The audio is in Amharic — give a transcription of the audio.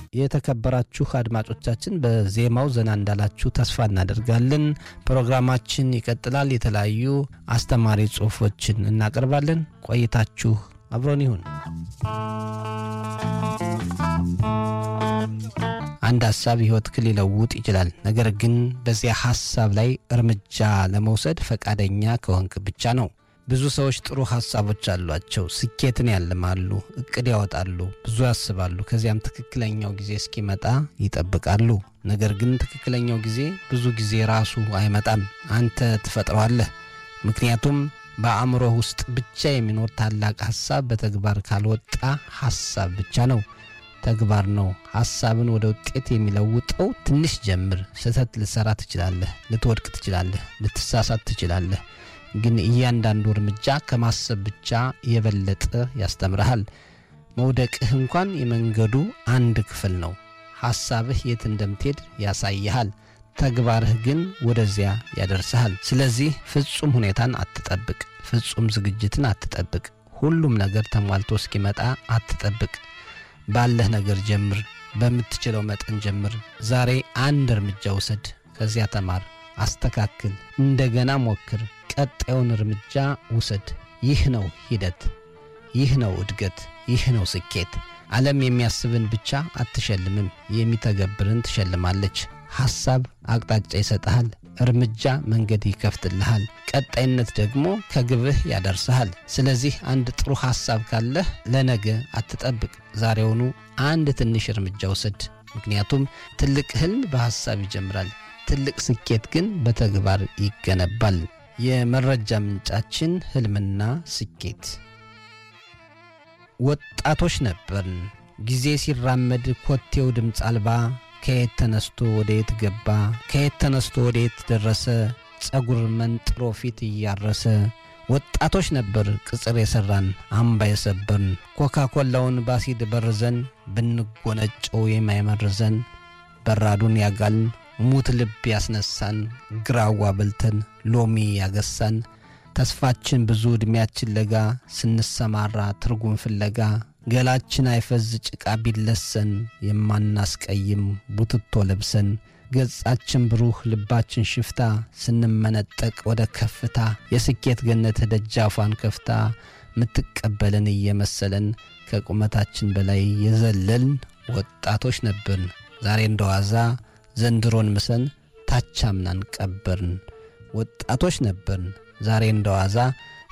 የተከበራችሁ አድማጮቻችን በዜማው ዘና እንዳላችሁ ተስፋ እናደርጋለን። ፕሮግራማችን ይቀጥላል። የተለያዩ አስተማሪ ጽሑፎችን እናቀርባለን። ቆይታችሁ አብሮን ይሁን። አንድ ሀሳብ ሕይወትህን ሊለውጥ ይችላል። ነገር ግን በዚያ ሀሳብ ላይ እርምጃ ለመውሰድ ፈቃደኛ ከሆንክ ብቻ ነው። ብዙ ሰዎች ጥሩ ሀሳቦች አሏቸው። ስኬትን ያልማሉ፣ እቅድ ያወጣሉ፣ ብዙ ያስባሉ። ከዚያም ትክክለኛው ጊዜ እስኪመጣ ይጠብቃሉ። ነገር ግን ትክክለኛው ጊዜ ብዙ ጊዜ ራሱ አይመጣም፣ አንተ ትፈጥረዋለህ። ምክንያቱም በአእምሮህ ውስጥ ብቻ የሚኖር ታላቅ ሀሳብ በተግባር ካልወጣ ሀሳብ ብቻ ነው፣ ተግባር ነው። ሀሳብን ወደ ውጤት የሚለውጠው ትንሽ ጀምር። ስህተት ልትሰራ ትችላለህ፣ ልትወድቅ ትችላለህ፣ ልትሳሳት ትችላለህ። ግን እያንዳንዱ እርምጃ ከማሰብ ብቻ የበለጠ ያስተምርሃል። መውደቅህ እንኳን የመንገዱ አንድ ክፍል ነው። ሐሳብህ የት እንደምትሄድ ያሳይሃል። ተግባርህ ግን ወደዚያ ያደርስሃል። ስለዚህ ፍጹም ሁኔታን አትጠብቅ። ፍጹም ዝግጅትን አትጠብቅ። ሁሉም ነገር ተሟልቶ እስኪመጣ አትጠብቅ። ባለህ ነገር ጀምር። በምትችለው መጠን ጀምር። ዛሬ አንድ እርምጃ ውሰድ። ከዚያ ተማር፣ አስተካክል፣ እንደገና ሞክር። ቀጣዩን እርምጃ ውሰድ። ይህ ነው ሂደት፣ ይህ ነው እድገት፣ ይህ ነው ስኬት። ዓለም የሚያስብን ብቻ አትሸልምም፣ የሚተገብርን ትሸልማለች። ሐሳብ አቅጣጫ ይሰጥሃል፣ እርምጃ መንገድ ይከፍትልሃል፣ ቀጣይነት ደግሞ ከግብህ ያደርስሃል። ስለዚህ አንድ ጥሩ ሐሳብ ካለህ ለነገ አትጠብቅ፣ ዛሬውኑ አንድ ትንሽ እርምጃ ውሰድ። ምክንያቱም ትልቅ ህልም በሐሳብ ይጀምራል፣ ትልቅ ስኬት ግን በተግባር ይገነባል። የመረጃ ምንጫችን ህልምና ስኬት። ወጣቶች ነበርን። ጊዜ ሲራመድ ኮቴው ድምፅ አልባ ከየት ተነስቶ ወደ የት ገባ፣ ከየት ተነስቶ ወደ የት ደረሰ፣ ጸጉር መንጥሮ ፊት እያረሰ ወጣቶች ነበር ቅጽር የሠራን አምባ የሰበርን ኮካኮላውን ባሲድ በርዘን ብንጎነጨው የማይመርዘን በራዱን ያጋልን ሙት ልብ ያስነሳን ግራዋ በልተን ሎሚ ያገሳን ተስፋችን ብዙ ዕድሜያችን ለጋ ስንሰማራ ትርጉም ፍለጋ ገላችን አይፈዝ ጭቃ ቢለሰን የማናስቀይም ቡትቶ ለብሰን ገጻችን ብሩህ ልባችን ሽፍታ ስንመነጠቅ ወደ ከፍታ የስኬት ገነት ደጃፏን ከፍታ ምትቀበለን እየመሰለን ከቁመታችን በላይ የዘለልን ወጣቶች ነበርን። ዛሬ እንደዋዛ ዘንድሮን ምሰን ታቻምናን ቀበርን። ወጣቶች ነበርን። ዛሬ እንደዋዛ